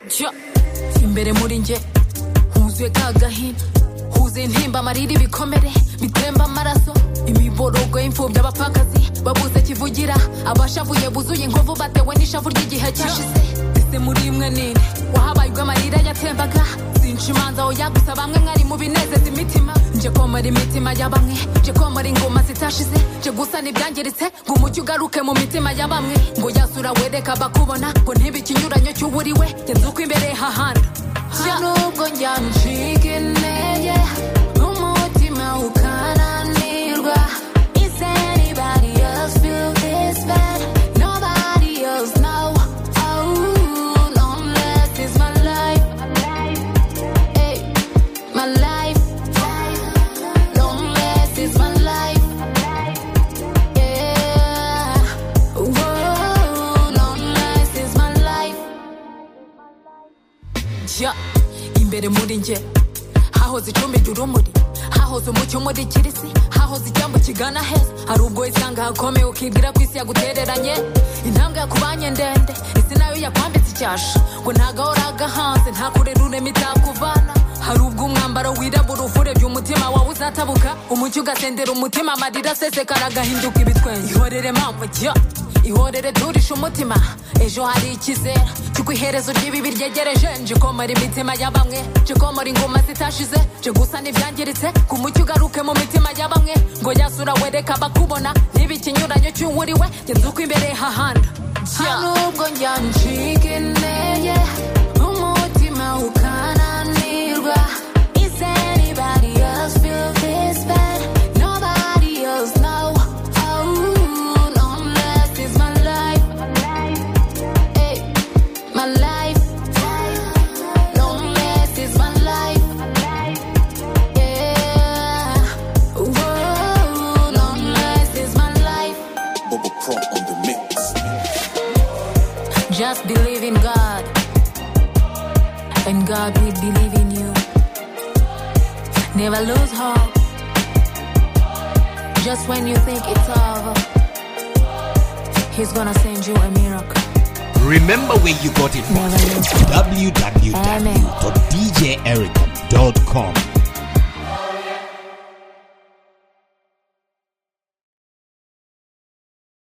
Jya imbere muri njye huzuye ka gahinda huzuye intimba amarira ibikomere bitemba amaraso imiborogo y'imfubyi abapfakazi babuze kivugira abashavuye buzuye inkovu batewe n'ishavu ry'igihe cyashize ese muri imwe nini wahabaye ubwo amarira yatembaga sinca imanza oya gusa bamwe mwari mu binezeza imitima nje komora imitima ya bamwe nje komora ingoma zitashize nje gusana ibyangiritse ngo umujyi ugaruke mu mitima ya bamwe ngo yasura wereka abakubona ngo ntibe ikinyuranyo cy'uburiwe genza uko imbere hahanda nubwo njya nshiga intege n'umutima ukananirwa is anybody else feel this bad nobody else know oh loneliness is my life Hey, my life loneliness is my life yeah Whoa, loneliness is my life jya imbere muri njye hahoze icumbi ry'urumuri hahoze umucyo muri kirisi hahoze icyambu kigana heza hari ubwo isanga hakomeye ukibwira ko isi yagutereranye intambwe yakubanye ndende isi nayo yakwambitse icyasha ngo ntagahora hanze nta kure rurema itakuvana hari ubwo umwambaro wirabura uvurebye umutima wawe uzatabuka umucyo ugasendera umutima amarira asesekara agahinduka ibitwenge ihorere mama jya ihorere turishe umutima ejo hari ikizera cy'uko iherezo ry'ibibi ryegereje nje komora imitima ya bamwe nje komora ingoma zitashize nje gusana ibyangiritse ku mucyo ugaruke mu mitima ya bamwe ngo yasura wereka abakubona niba ikinyuranyo cy'uwuriwe genza uko imbere hahanda nta nubwo njya nshiga intege umutima ukananirwa is anybody else feel this bad nobody else know oh loneliness is my life hey my life loneliness is my life yeah whoa loneliness is my life Bubba Pro on the mix. Just believe in God, and God will believe in you. Never lose hope. Just when you think it's over, He's gonna send you a miracle. Remember where you got it from. Never lose hope. Amen. www.djericom.com.